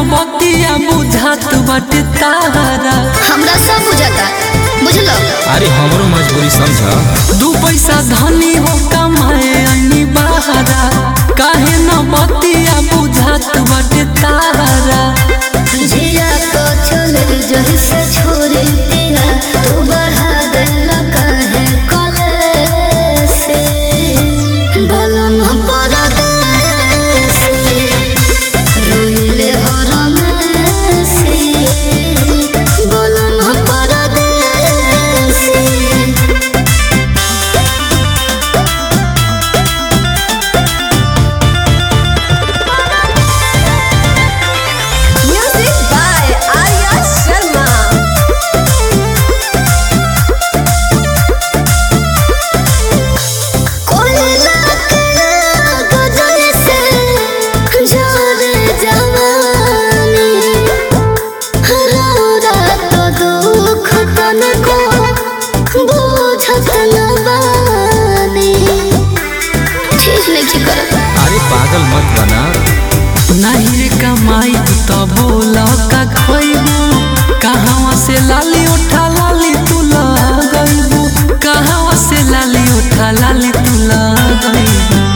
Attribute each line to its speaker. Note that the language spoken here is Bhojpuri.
Speaker 1: बतिया बुझात बाटे तारा
Speaker 2: हमरा सब बुझाता बुझलो
Speaker 3: अरे हमरो मजबूरी समझ
Speaker 1: दू पैसा धनी हो कमाए अनी बहारा काहे न बतिया बुझात बाटे तारा
Speaker 2: जिया को चले जही से छोड़े तेरा तू बढ़ा दे काहे कले से बलम पर दे से रोइले हरम से बलम पर दे से
Speaker 4: Music by Arya Sharma.
Speaker 2: कोयला के गजल से झरे जवानी हरा तो दुख तनको बुझत न बानी ठीक नहीं करत
Speaker 3: अरे पागल मत बना
Speaker 1: नहीं रे कमाई तो बोला का खोइबू कहाँ से लाली उठा लाली तू लगइबू कहाँ से लाली उठा लाली तू लगइबू